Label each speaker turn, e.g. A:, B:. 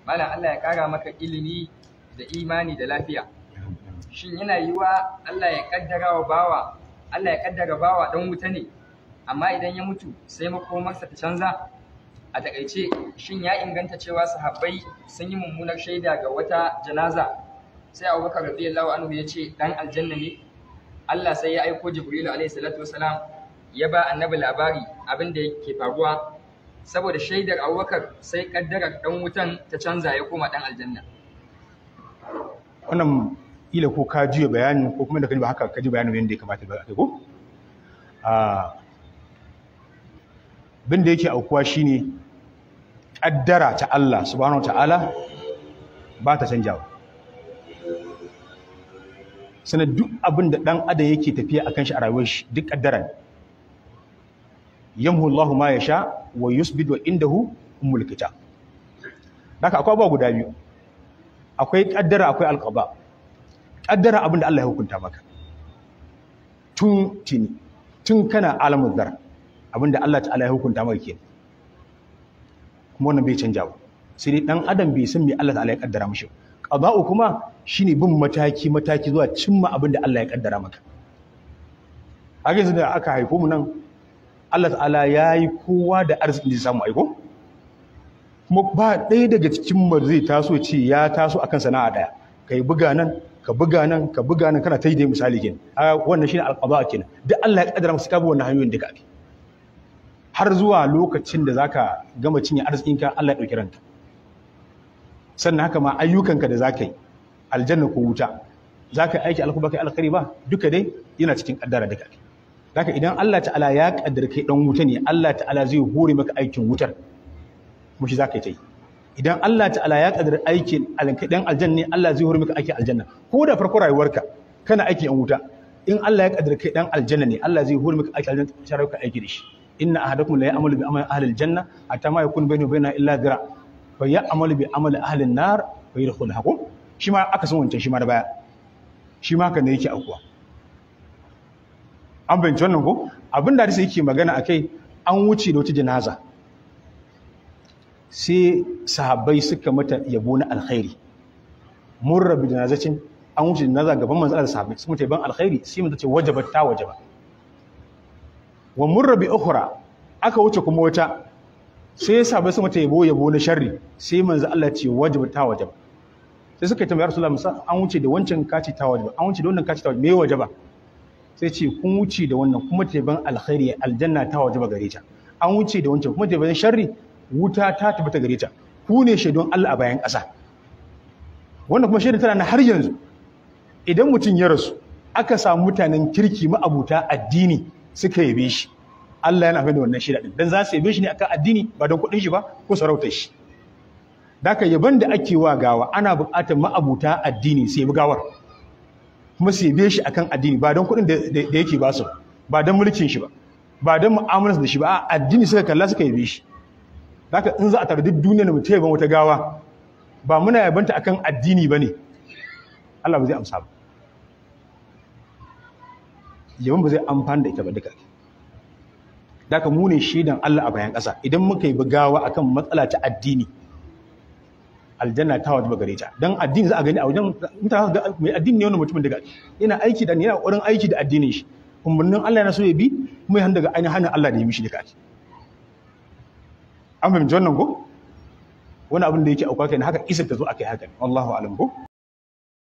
A: malam Allah ya kara maka ilimi da imani da lafiya shin yana yiwa Allah ya kaddara wa bawa Allah ya kaddara bawa dan wuta ne amma idan ya mutu sai makomarsa ta canza a takaice shin ya inganta cewa sahabbai sun yi mummunar shaida ga wata janaza sai Abubakar radiyallahu anhu ya ce dan aljanna ne Allah sai ya aiko Jibril alaihi salatu wasalam ya ba annabi labari abin da yake faruwa saboda shaidar Abubakar sai kaddarar dan wutan ta canza ya koma dan aljanna
B: wannan ila ko ka juya bayanin ko kuma da kaji ba haka kaji bayanin yadda ya kamata ba kai ko a bin da yake aukuwa shine kaddara ta Allah subhanahu wataala ba ta canjawa sanar duk abin da dan adam yake tafiya akan shi a rayuwar shi duk kaddara ne yamhu Allahu ma yasha wa yusbid wa indahu ummul kitab haka akwai abubuwa guda biyu akwai kaddara akwai alqaba kaddara abin da Allah ya hukunta maka tun tini tun kana alamun zar abin da Allah ta'ala ya hukunta maka kenan kuma wannan bai canja ba sai dai dan adam bai san me Allah ta'ala ya kaddara mishi qada'u kuma shine bin mataki mataki zuwa cimma abin da Allah ya kaddara maka haka yanzu da aka haifo mu nan Allah ta'ala ya yi kowa da arzikin da samu aiko kuma ba ɗaya daga cikin mu zai taso ce ya taso akan sana'a ɗaya kai buga nan ka buga nan ka buga nan kana ta yi dai misali kenan a wannan shine alqada kenan duk Allah ya kaddara maka ka bi wannan hanyoyin da kake har zuwa lokacin da zaka gama cinye arzikinka Allah ya dauki ranka sannan haka ma ayyukanka da zaka yi aljanna ko wuta zaka aiki alkuba kai alkhairi ba duka dai yana cikin kaddara da kake haka idan Allah ta'ala ya kaddara kai dan wuta ne Allah ta'ala zai hore maka aikin wutar kuma shi zaka yi ta yi idan Allah ta'ala ya kaddara aikin dan aljanna ne Allah zai hore maka aikin aljanna ko da farko rayuwarka kana aikin an wuta in Allah ya kaddara kai dan aljanna ne Allah zai hore maka aikin aljanna sharar ka aiki da shi inna ahadakum la ya'malu bi amali ahli aljanna hatta ma yakun bayna bayna illa dira fa ya'malu bi amali ahli an-nar fa yadkhulha ko shi ma aka san wancan shi ma da baya shi ma haka ne yake akuwa an bayyana wannan ko abin da hadisi yake magana akai an wuce da wata janaza sai sahabbai suka mata yabo na alkhairi murra bi janazacin an wuce janaza gaban manzo Allah sahabbai sun mata yaban alkhairi sai mun ce wajabat ta wajaba wa murra bi ukhra aka wuce kuma wata sai sahabbai sun mata yabo yabo na sharri sai manzo Allah ce wajabat ta wajaba sai suka tambaya Rasulullah musa an wuce da wancan kaci ta wajaba an wuce da wannan kaci ta wajaba me wajaba sai ce kun wuce da wannan kuma ta yaban alkhairi aljanna ta wajaba gare ta an wuce da wancan kuma ta yaban sharri wuta ta tabbata gare ta ku ne shaidon Allah a bayan ƙasa wannan kuma shaidon tana na har yanzu idan mutum ya rasu aka samu mutanen kirki ma'abuta addini suka yabe shi Allah yana da wannan shaida din dan za su yabe shi ne akan addini ba don kuɗin shi ba ko sarautar shi daka yaban da ake wa gawa ana buƙatar ma'abuta addini su yabi gawar kuma su yabe shi akan addini ba don kuɗin da yake ba su ba don mulkin shi ba ba don mu'amalarsa da shi ba a addini suka kalla suka yabe shi haka in za a tare duk duniyar mu ta yaban wata gawa ba muna yabanta akan addini bane Allah ba zai amsa ba yaban ba zai amfana da ita ba duka haka mu ne shaidan Allah a bayan ƙasa idan muka yi gawa akan matsala ta addini aljanna ta wajaba gare ta dan addini za a gani a wajen mutane ga mai addini ne wannan mutumin daga yana aiki da yana ƙoƙarin aiki da addinin shi umarnin Allah yana so ya bi kuma ya daga ainihin Allah da ya mishi duka an fahimci wannan ko wani abin da yake auka kai haka isa ta zo akai haka wallahu alam ko